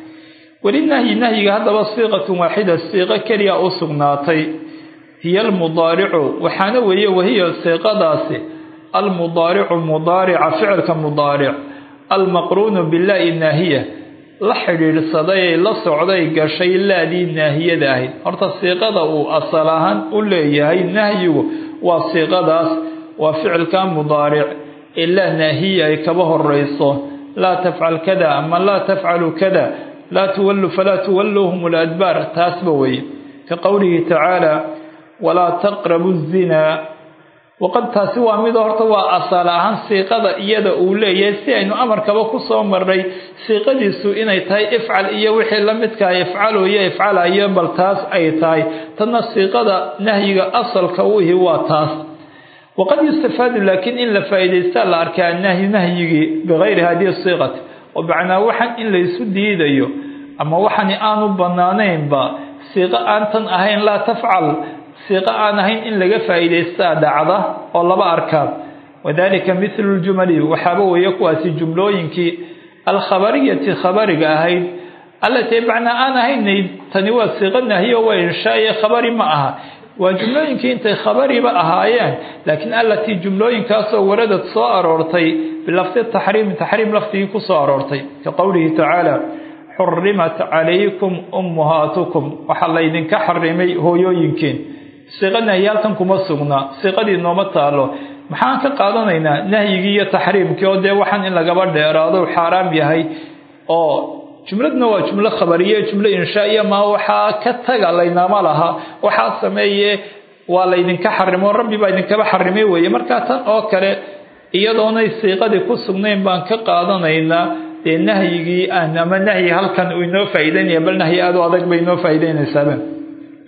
weli nahyi nahyiga haddaba siiqatun waaxida siiqo keliya u sugnaatay hiya almudaaricu waxaana weeye wahiya siiqadaasi almudaaricu mudaarica ficilka mudaaric almaqruunu bilaa'i naahiya la xidhiidhsaday la socday gashay laadii naahiyada ahayd horta siiqada uu asal ahaan u leeyahay nahyigu waa siiqadaas waa ficilka mudaaric ee laa naahiya ay kaba horeyso laa tafcal kada ama laa tafcalu kada laa tuwallu falaa tuwalluuhum ladbaar taasba weye ka qowlihi tacaala walaa taqrabu zinaa waqad taasi waa mid horta waa asal ahaan siiqada iyada uu leeyahay si aynu amarkaba ku soo marnay siiqadiisu inay tahay ifcal iyo wixii la midkaha ifcaloyo ifcalayo bal taas ay tahay tanna siiqada nahyiga asalka uhi waa taas waqad yustafaadu laakiin in la faa'iidaystaa la arkaa nahyi nahyigii bikayri hadihi siiqati oo macnaa waxaan in laysu diidayo ama waxani aanu banaanaynba siiqo aan tan ahayn laa tafcal siiqo aan ahayn in laga faa'iidaystaa dhacda oo laba arkaan wadalika mithlu ljumali waxaaba weeye kuwaasi jumlooyinkii alkhabariyati khabariga ahayd allatii macnaa aan ahaynay tani waa siiqo nahyo waa inshaaye khabari ma aha waa jumlooyinkii intay khabariba ahaayeen laakiin allatii jumlooyinkaasoo waradad soo aroortay bilafdi taxriimi taxriim lafdigii ku soo aroortay ka qowlihi tacaala xurimat calaykum ummuhaatukum waxaa laydinka xarimay hooyooyinkiin siiqo nahyi halkan kuma sugnaa siiqadii nooma taalo maxaan ka qaadanaynaa nahyigii iyo taxriimkii oo dee waxaan in lagaba dheeraado xaaraam yahay oo jumladna waa jumlo khabariye jumlo inshaaiya maa waxaa ka taga laynama laha waxaa sameeye waa laydinka xarimo rabbi baa idinkaba xarimay weeye markaa tan oo kale iyadoonay siiqadii ku sugnayn baan ka qaadanaynaa dee nahyigii aan ama nahyi halkan uu inoo faa'iideynaya bal nahyi aad u adag bay inoo faa'iideynaysaaba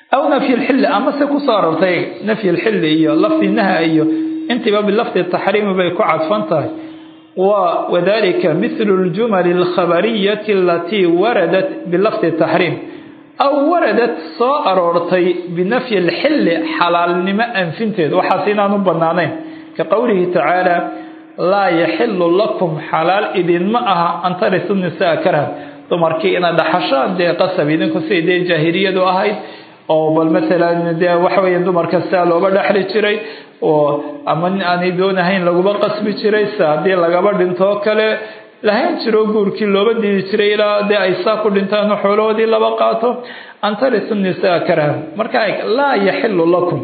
aw nafyi lxilli amase kusoo arortay nafyi lxilli iyo lafdi naha iyo intiiba bilafdi taxriimi bay ku cadfan tahay wa wadalika mithlu ljumali alkhabariyati alatii waradat bilafdi taxriim aw waradat soo aroortay binafyi lxilli xalaalnimo anfinteed waxaas inaanu banaanayn ka qowlihi tacaala laa yaxilu lakum xalaal idinma aha an tarisu nisaa karhan dumarkii ina dhaxashaan dee qasab idinku siday dee jaahiliyadu ahayd oo bal maalan dee waxa weya dumarka sidaa looga dhexli jiray oo ama aanay doonahayn laguma qasbi jiray si haddii lagaba dhintoo kale lahayn jiro guurkii looba diidi jiray ilaa dee ay saa ku dhintaan xoolahoodii laba qaato an tarisu nisaa karhan marka laa yaxilu lakum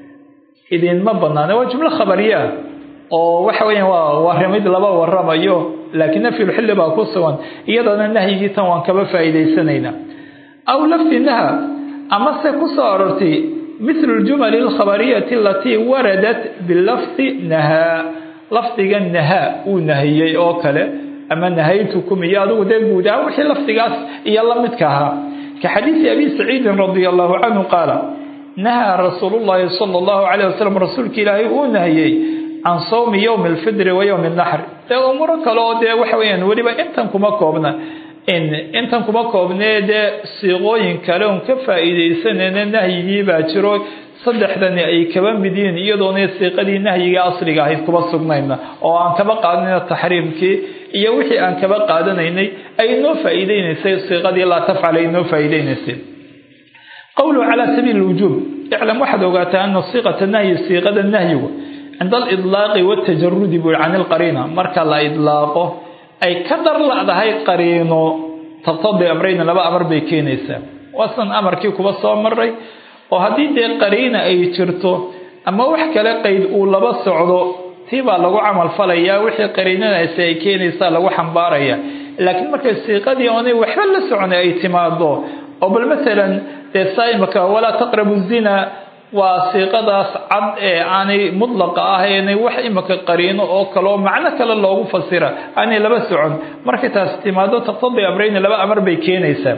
idinma banaana waa jumlo khabariyaa oo waxa weya waa warimid laba waramayo laakiin nafyulxilli baa ku sugan iyadana nahyigii tan waan kaba faa'iidaysanaynaa aw lafdi naha amase kusoo arortay mithlu ljumali alkhabariyati alatii waradat bilafdi nahaa lafdiga nahaa uu nahiyey oo kale ama nahaytukum iyo adigu dee guud ahaan wixii lafdigaas iyo la midka ahaa ka xadiisi abi saciidin radia allahu canhu qaala nahaa rasuulu llahi sala allahu calayh wasalam rasuulka ilaahay uu nahiyey can sawmi yowmi alfidri wa yowmi naxri dee umuro kale oo dee waxa weyaan weliba intan kuma koobna intan kuma koobnee dee siiqooyin kale oon ka faa'iidaysanayna nahyigii baa jiro saddexdani ay kaba mid yihiin iyadoona siiqadii nahyiga asliga ahayd kuba sugnayna oo aan kaba qaadanayna taxriimkii iyo wixii aan kaba qaadanaynay ay noo faa'iideynaysay siiqadii laa tafcal ay noo faa'iideynaysay qowluhu calaa sabiili lwujuub iclam waxaad ogaataa ana siiqata nahyi siiqada nahyigu cinda alidlaaqi watajarudi buu can ilqariina marka la idlaaqo ay ka darladahay qariino tabtadi amrayna laba amar bay keenaysaa waasan amarkii kuba soo maray oo haddii dee qariina ay jirto ama wax kale qayd uu laba socdo tii baa lagu camal falayaa wixii qariinadaasi ay keenaysaa lagu xambaaraya laakiin markay siiqadii oonay waxba la socona ay timaado oo bal masalan dee saaimaka walaa taqrabu zina waa siiqadaas cad ee aanay mudlaqa ahayna wax imaka qariino oo kaleo macno kale loogu fasira aanay laba socon markay taas timaado taqtadi amrayna laba amar bay keenaysaa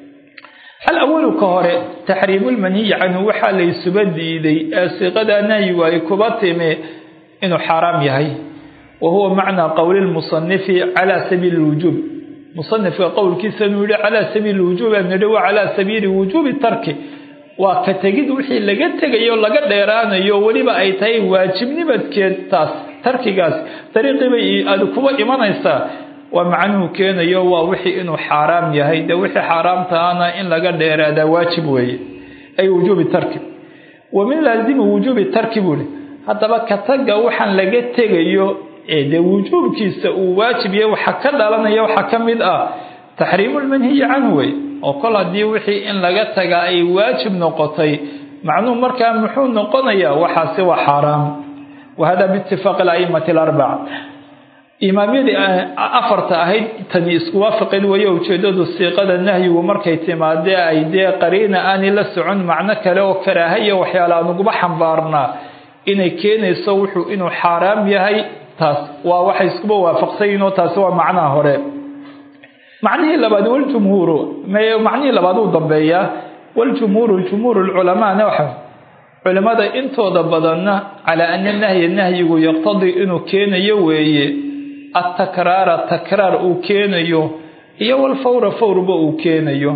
alawalu ka hore taxriimulmanhiyi canhu waxaa laysuba diiday ee siiqada nahyigu ay kuba timi inuu xaaraam yahay wa huwa macnaa qowli lmusanifi calaa sabiili lwujuub musanifka qowlkiisa inuu yihi calaa sabiili lwujuub nidhi wa calaa sabiili wujuubi tarki waa ka tegid wixii laga tegayo laga dheeraanayo weliba ay tahay waajibnimadkeed taas tarkigaas dariiqiibay aada kuba imanaysaa waa macnuhu keenayo waa wixii inuu xaaraam yahay dee wixii xaaraamtaana in laga dheeraadaa waajib weeye ay wujuubi tarki wa min laazimi wujuubi tarki buuhi haddaba ka taga waxaan laga tegayo ee dee wujuubkiisa uu waajib yahay waxa ka dhalanaya waxaa ka mid ah taxriimulmanhiyi canhu wey oo kol haddii wixii in laga tagaa ay waajib noqotay macnuhu markaa muxuu noqonayaa waxaasi waa xaaraam wa hada biitifaaqi alaimati alarbaca imaamyadii afarta ahayd tani isku waafaqeen weeye ujeedadu siiqada nahyigu markay timaadee ay dee qariina aanay la socon macno kale oo karaahaya waxyaala aan uguba xambaarnaa inay keenayso wuxuu inuu xaaraam yahay taas waa waxay iskuba waafaqsayiinoo taasi waa macnaha hore macnihii labaad waljumhuuru macnihii labaad uu dambeeyaa waljumhuuru jumhuur lculamaana waxa culimada intooda badanna calaa ana nahya nahyigu yaqtadii inuu keenayo weeye atakraara takraar uu keenayo iyo walfawra fawrba uu keenayo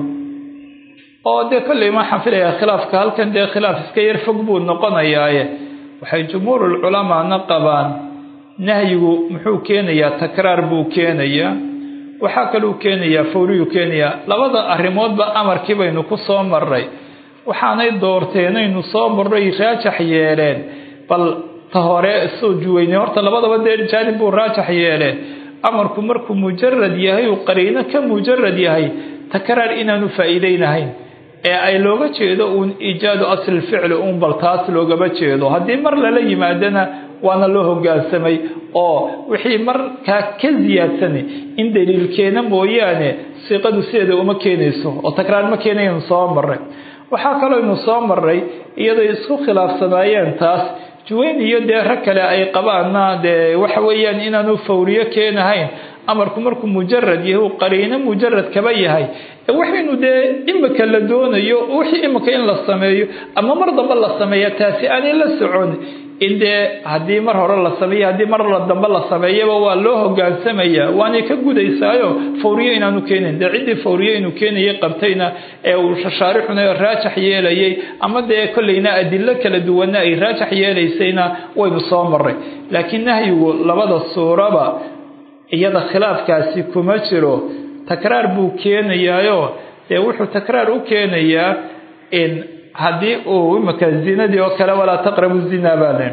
oo dee kolley waxaan filayaa khilaafka halkan dee khilaaf iska yar fog buu noqonayaaye waxay jumhuurulculamaana qabaan nahyigu muxuu keenayaa takraar buu keenayaa waxaa kaluu keenayaa fawriyuu keenayaa labada arrimoodba amarkii baynu ku soo marray waxaanay doorteenaynu soo marray raajax yeeleen bal ta hore soo juweyne horta labadaba dee jaanib buu raajax yeeleen amarku markuu mujarad yahay uu qariino ka mujarad yahay takraar inaanu faa'iideynahayn ee ay looga jeedo uun iijaadu asli ficli uun bal taas loogama jeedo haddii mar lala yimaadana waana loo hogaansamay oo wixii markaa ka siyaadsanay in daliilkeena mooyaane siiqadu sideeda uma keenayso oo takraar ma keenaynu soo maray waxaa kaloo ynu soo maray iyadoo isku khilaafsanaayeen taas juweyn iyo dee rag kale ay qabaanna dee waxa weeyaan inaanu fawriyo keenahayn amarku markuu mujarad yahay uu qariino mujarad kaba yahay waxaynu dee imika la doonayo wixii imika in la sameeyo ama mar dambe la sameeya taasi aanay la socon in dee haddii mar hore la sameeyo haddii mar dambe la sameeyaba waa loo hogaansamaya waanay ka gudaysaayo fawriye inaanu keenayn dee ciddii fawriye inuu keenayay qabtayna ee uu shaarixuna raajax yeelayay ama dee kolleyna adilo kala duwanna ay raajax yeelaysayna waynu soo maray laakiin nahyigu labada suuraba iyada khilaafkaasi kuma jiro takraar buu keenayaayo dee wuxuu takraar u keenayaa in haddii uu imika zinadii oo kale walaa taqrabu zina baa len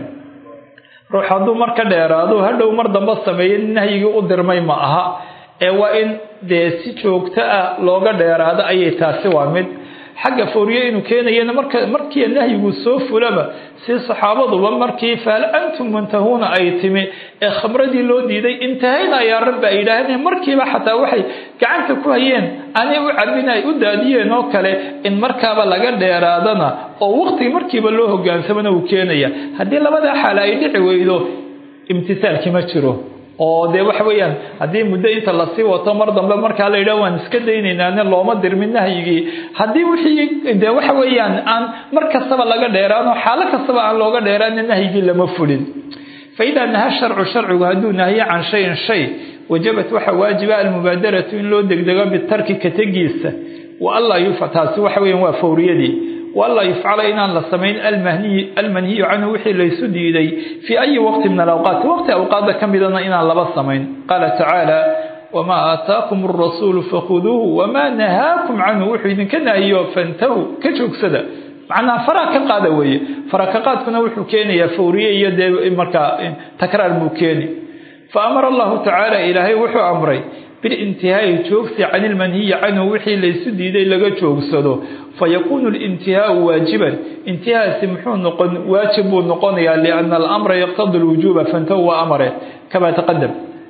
ruux hadduu mar ka dheeraado hadhow mar dambe sameeyo nahyigii u dirmay ma aha ee waa in dee si joogto ah looga dheeraado ayay taasi waa mid xagga fawriye inuu keenayana marka markii nahyigu soo fulaba si saxaabaduba markii fahal antum muntahuuna ay timi ee khamradii loo diiday intahayna ayaa rabbi ay yidhaahdeen markiiba xataa waxay gacanta ku hayeen anay u cabin ay u daadiyeen oo kale in markaaba laga dheeraadana oo waqtigi markiiba loo hogaansamana uu keenaya haddii labadaa xaale ay dhici weydo imtisaalki ma jiro oo dee waxa weeyaan haddii muddo inta lasii wato mar dambe markaa la yidhah waan iska daynaynaan looma dirmin nahyigii haddii wixii dee waxa weeyaan aan mar kastaba laga dheeraano xaalo kastaba aan looga dheeraana nahyigii lama fulin fa idaa naha sharcu sharcigu hadduu nahyo can shayin shay wajabat waxaa waajiba almubaadaratu in loo degdego bitarki ka tegiisa wa allaa yufa taasi waxa weeyaan waa fawriyadii waanlaa yufcala inaan la samayn almanhiyu canhu wixii laysu diiday fii ayi waqti min alawqaati waqti awqaada ka midana inaan laba samayn qaala tacaala wamaa aataakum arasuulu fakhuduuhu wamaa nahaakum canhu wuxuu idinka nahiyo fantahu ka joogsada macnaha faraa ka qaada weeye fara ka qaadkuna wuxuu keenayaa fawriye iyo dee markaa takraar buu keeni fa amara allahu tacaala ilaahay wuxuu amray bilintihaai joogsi can ilmanhiyi canhu wixii laysu diiday laga joogsado fayakuunu lintihaau waajiban intihaasi muxuu noqon waajib buu noqonayaa liana alamra yaqtadi lwujuuba fantahu waa amare kama taqadam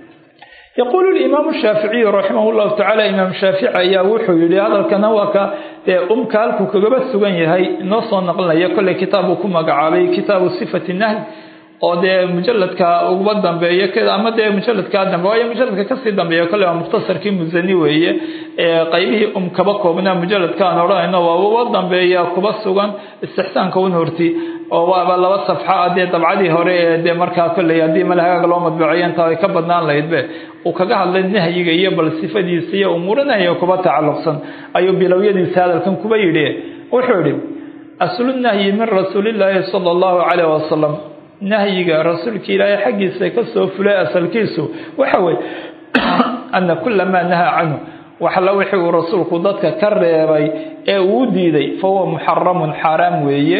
yaquulu limaamu shaaficiyu raximah llahu tacala imaam shaafici ayaa wuxuu yihi hadalkana waa ka dee umka halkuu kagaba sugan yahay inoo soo naqlinaya kolley kitaabuu ku magacaabay kitaabu sifati nahy oo dee mujaladka uguba dambeeyo ama dee mujaladkaa dambe waayo mujaladka kasii dambeeya kolle waa mukhtasarkii musani weeye qaybihii um kaba koobnaa mujaladka aan odhanayno waa uba dambeeya kuba sugan istixsaanka un horti oo waaba laba safxa dee dabcadii hore ee dee markaa kolley haddii malahaaga loo madbuceeyo intaa ay ka badnaan lahaydbe uu kaga hadlay nahyiga iyo bal sifadiisa iyo umuuro nahyiga kuba tacalluqsan ayuu bilowyadiisa hadalkan kuba yidhi wuxuu yihi aslu nahyi min rasuulillaahi sala allahu caleyh wasalam nahyiga rasuulka ilaahay xaggiisa ka soo fulay asalkiisu waxa weye ana kula maa nahaa canhu waxla wixii uu rasuulku dadka ka reebay ee uu diiday fahuwa muxaramun xaaraam weeye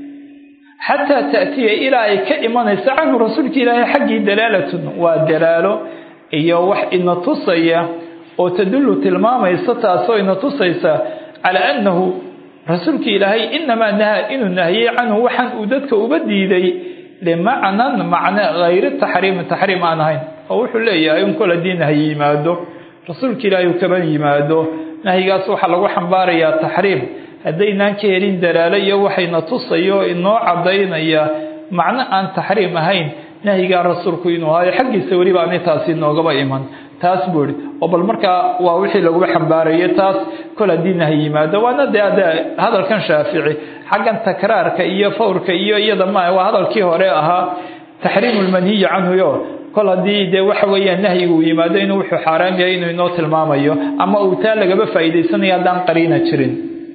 xataa taatiya ilaa ay ka imanayso canhu rasuulka ilaahay xaggii dalaalatun waa dalaalo iyo wax ina tusaya oo tadullu tilmaamaysa taasoo ina tusaysa calaa annahu rasuulka ilaahay inamaa nahaa inuu nahiyey canhu waxaan uu dadka uba diiday limacnan macne hayri taxriimi taxriim aan ahayn oo wuxuu leeyahay in kol haddii nahyi yimaado rasuulka ilaahay uu kaba yimaado nahyigaas waxaa lagu xambaarayaa taxriim haddaynaan ka helin dalaalo iyo waxayna tusayo inoo cadaynaya macno aan taxriim ahayn nahyigaa rasuulku inuu ahayo xaggiisa weliba ani taasi noogaba iman taas buu ihi oo bal markaa waa wixii laguba xambaarayay taas kol haddii nahyi yimaado waana dee ade hadalkan shaafici xaggan takraarka iyo fawrka iyo iyada ma waa hadalkii hore ahaa taxriimu lmanhiyi canhu yo kol haddii dee waxa weeyaan nahyigu uu yimaado inuu wuxuu xaaraam yahay inuu inoo tilmaamayo ama uu taa lagaba faa'iidaysanayo haddaan qariina jirin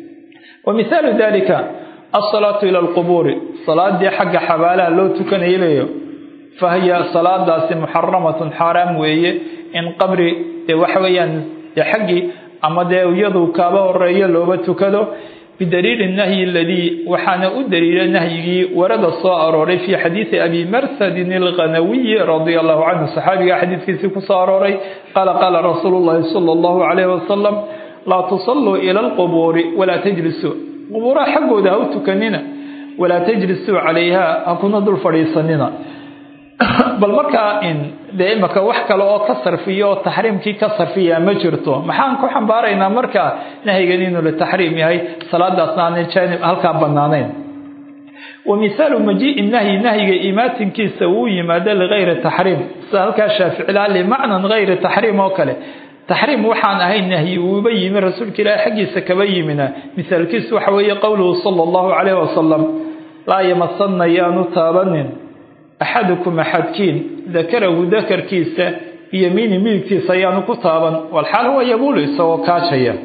wa mihaalu dalika alsalaatu ila alqubuuri salaadii xagga xabaalaha loo tukanayabayo fahiya salaadaasi muxaramatun xaaraam weeye in qabri dee waxa weeyaan dee xaggii ama dee iyadu kaaba horeeyo looba tukado bidaliili nahyi aladii waxaana u daliila nahyigii warada soo arooray fii xadiidi abi marsadin alghanawiyi radia allahu canhu saxaabiga xadiidkiisii kusoo arooray qaala qaala rasuulu llahi sala allahu calayhi wasalam laa tusalluu ila alqubuuri walaa tajlisuu qubuuraha xaggooda ha u tukanina walaa tajlisuu calayha ha kuna dul fadhiisanina bal markaa in dee imaka wax kale oo ka sarfiya oo taxriimkii ka sarfiya ma jirto maxaan ku xambaaraynaa markaa nahyigan inuu litaxriim yahay salaadaasna aanay jaanib halkaa banaanayn wa mihaalu majii'i nahyi nahyiga imaatinkiisa uu yimaado ligayri taxriim sida halkaa shaaficilaa limacnan gayri taxriim oo kale taxriim waxaan ahayn nahyi uuba yimi rasuulka ilaahi xaggiisa kaba yimina mihaalkiisu waxa weeye qowluhu sala allahu calayhi wasalam laa yamasanna yaanu taabanin axadukum axadkiin dakarahu dakarkiisa biyamiini midigtiisa ayaanu ku taaban walxaal huwa yabuulu isagoo kaajaya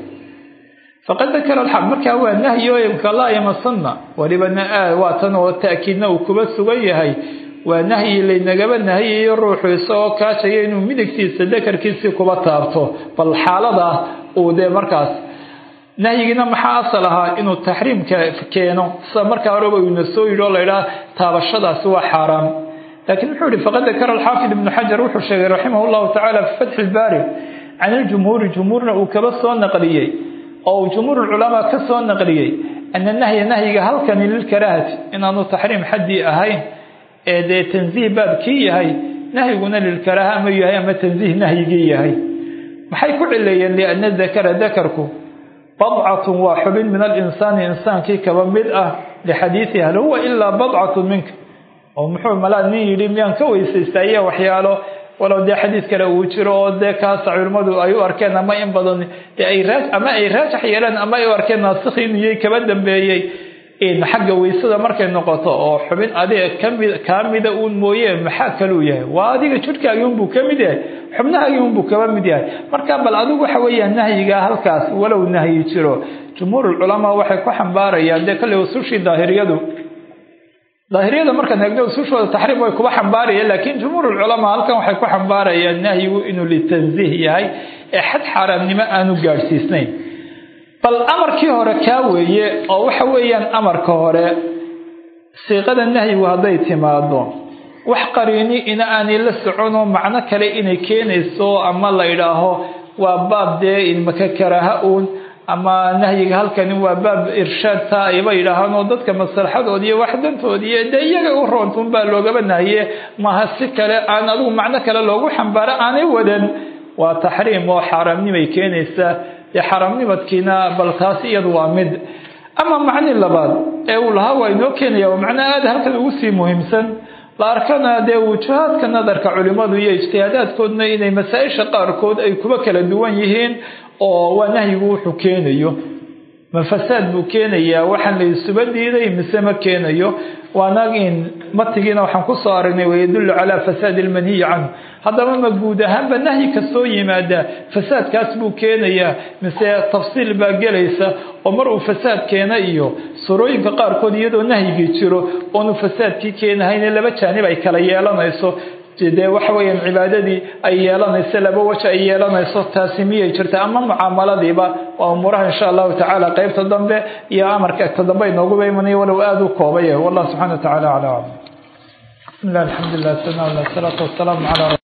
faqad dakara alxaq markaa waa nahyi oo imka laa yamasanna walibana waa tan oo ta'kiidna uu kuba sugan yahay waa nahyi laynagaba nahiyayo ruuxu isagoo kaajaya inuu midigtiisa dakarkiisii kuba taabto bal xaaladaa uu dee markaas nahyigiina maxaa asal ahaa inuu taxriimka keeno sida markaa horeba uuna soo yidhi oo laydhaha taabashadaasi waa xaaraam laakiin muxuu yihi faqad dakara alxaafid ibnu xajar wuxuu sheegay raximah llahu tacala fi fatxi ilbaari can iljumhuuri jumhuurna uu kaba soo naqliyey oo uu jumhuur culamaa ka soo naqliyey ana nahya nahyiga halkani lilkaraahati inaanu taxriim xaddii ahayn ee dee tansiih baabkii yahay nahyiguna lilkaraaha ama yahay ama tansiih nahyigii yahay maxay ku cileeyeen liana dakara dakarku badcatun waa xubin min alinsaani insaankii kaba mid ah lixadiidihi hal huwa ilaa badcatun minka oo muxuu malaa nin yidhi miyaan ka weysaysta iyo waxyaalo walow dee xadiis kale uu jiro oo dee kaasa culimmadu ay u arkeen ama in badan ay ama ay raajax yeeleen ama ay u arkeen naasikhi inuyay kaba dambeeyey xagga weysada markay noqoto oo xubin adiga kamid kaa mida uun mooye maxaa kaluu yahay waa adiga jidhkaagii unbuu ka mid yahay xubnahaagii unbuu kaba mid yahay marka bal adigu waxa weeyaan nahyigaa halkaas walow nahyi jiro jumhuurulculamaa waxay ku xambaarayaan dee kale usushii daahiriyadu daahiriyada markaan eegno usushooda taxriim way kuba xambaarayaan laakiin jumhuurulculamaa halkan waxay ku xambaarayaan nahyigu inuu litansiih yahay ee xad xaaraamnimo aanu gaadhsiisnayn bal amarkii hore kaa weeye oo waxa weeyaan amarka hore siiqada nahyigu hadday timaado wax qariini ina aanay la soconoo macno kale inay keenayso ama la idhaaho waa baab dee imaka karaaha uun ama nahyiga halkani waa baab irshaad taa ayba yidhaahaan oo dadka maslaxadoodi iyo waxdantoodi iyo dee iyaga u roontuun baa loogaba nahiye maaha si kale aan adigu macno kale loogu xambaaro aanay wadan waa taxriim oo xaaraamnimay keenaysaa dee xaaraamnimadkiina bal taas iyadu waa mid ama macni labaad ee uu lahaa waa inoo keenaya waa macno aada halkan ugu sii muhiimsan la arkana dee wujuhaadka nadarka culimmadu iyo ijtihaadaadkoodna inay masaa-isha qaarkood ay kuba kala duwan yihiin oo waa nahyigu wuxuu keenayo ma fasaad buu keenayaa waxaan la isuba diiday mise ma keenayo waanagin matigiina waxaan kusoo aragnay wayadullu calaa fasaadi almanhiyi canhu haddaba ma guud ahaanba nahyi kastoo yimaada fasaadkaas buu keenayaa mise tafsiil baa gelaysa oo mar uu fasaad keena iyo surooyinka qaarkood iyadoo nahyigii jiro oonu fasaadkii keenahayne laba jaanib ay kala yeelanayso dee waxa weeyaan cibaadadii ay yeelanayso laba waji ay yeelanayso taasi miyay jirta ama mucaamaladiiba waa umuuraha insha allahu tacaala qeybta dambe iyo amarka ta dambe inooguba imanaya walow aada u koobaya wallah subxana wa tacala acla aclam bismi llah alxamdu lilah sana salaatu wasalaamu cala